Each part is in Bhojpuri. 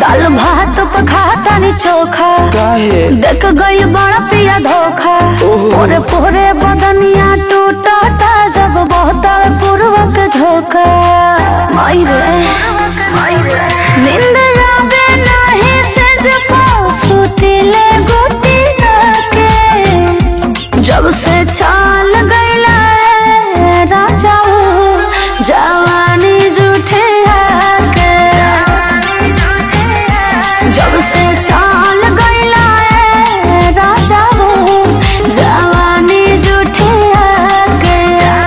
दाल भात पखाता नी चोखा काहे देख गई बड़ा पिया धोखा ओहो। पोरे पोरे बदनिया टूटता जब बहुत पूर्वक झोंका माई रे नींद आवे नहीं से जब सुतिले गोटी के जब से चाल गईला ए राजा जवानी जूठे आके जब से चाल गईला ए राजा जवानी जूठे आके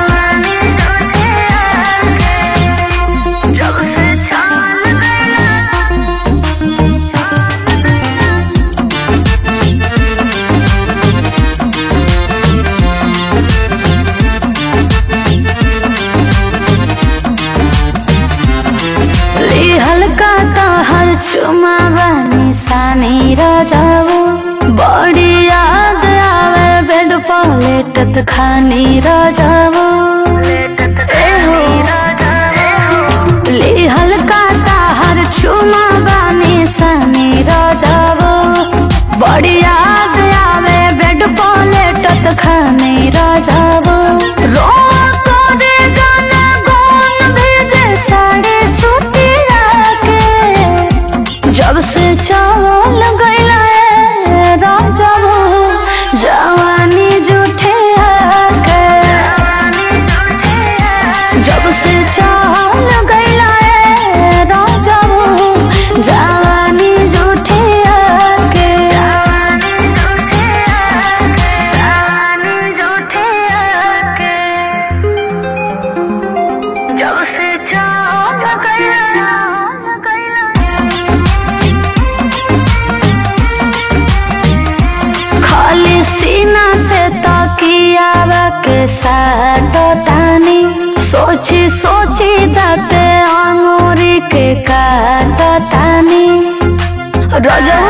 जब से चाल गईला ली हल्का हर चुमा बनी सानी राजाओ बड़ी याद आवे बेड पलेटत खानी राजाओ ए हो ली हल्का हर चुमा बनी सानी राजाओ बड़ी याद आवे बेड पलेटत खानी राजाओ रो करे गाना गोन भेजे साड़ी सुतिया के जब से चावल गईला ए राजा वो जवानी जूठे आके जब से चावल गईला ए राजा वो जवानी जूठे आके जूठे आके जब से चाल गईला खाली सीना से तकिया के साथ तानी सोची सोची दाते अंगूरी के काट तानी रजा